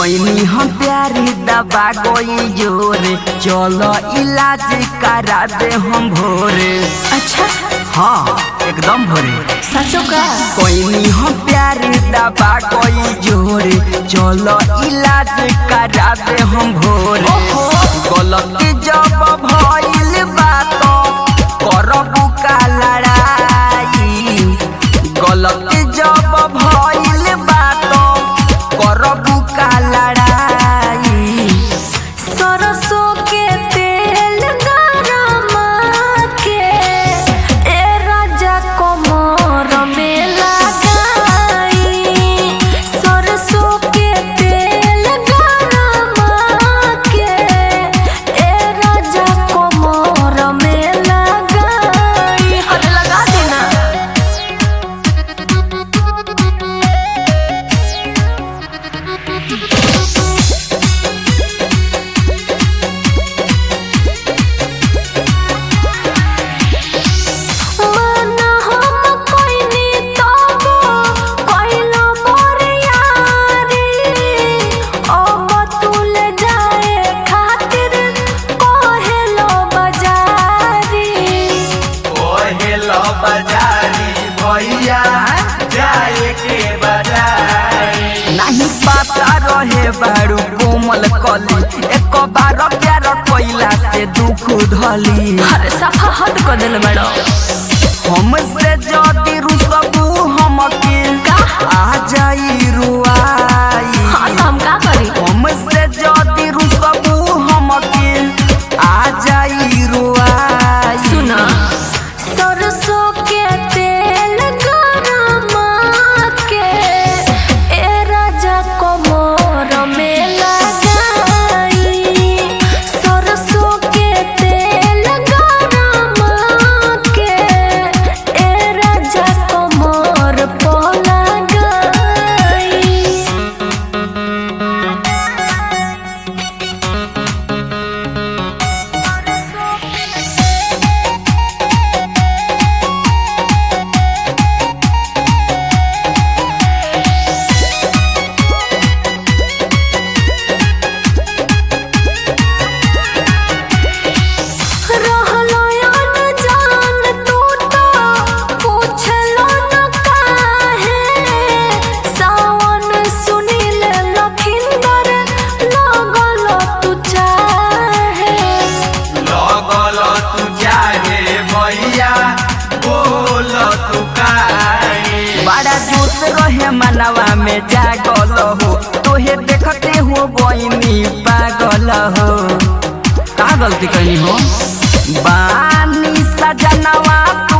कोई हम प्यारी दबा गोई जोरे चलो इलाज करा दे हम भोरे अच्छा हाँ एकदम भोरे सचो का कोई हम प्यारी दबा कोई जोरे चलो इलाज करा दे हम भोरे गलती जब भइल बात करबू का लड़ाई गलती जब भइल बात करबू का लड़ाई सरसों के तेल गरमा के ए राजा कमर में लगाई सरसों के तेल गरमा के ए राजा कमर में लगाई अरे लगा देना माना हम कोइनी तबो कोइलो मोरे यारी अब तुल जाए खातिर कहेलो बजारी ओहेलो बाजारी भैया जाए के बाजारी नहीं पता रहे बारू कोमल कली एक बार प्यार कोइला से दुख धली अरे सफा हद कर दिल बड़ो हमसे जदी रुसबू हमके आ जाई रुआई हाँ तो हम का करी हमसे जदी रुसबू हमके आ जाई रुआई सुना सरसों के तेल गरमा के ए राजा कमर में लगाई सरसों के तेल गरमा के ए राजा कमर पर लगाई रहलो अनजान तू तो पूछलो न काहे सावन सुनील लखिंदर लगल तू चाहे लगल तू जागे भैया बोल तू काहे बड़ा जोश रहे मनवा में जागल हो तोहे देखते हो बहनी पागल हो का गलती कनी हो बानी सजनवा तू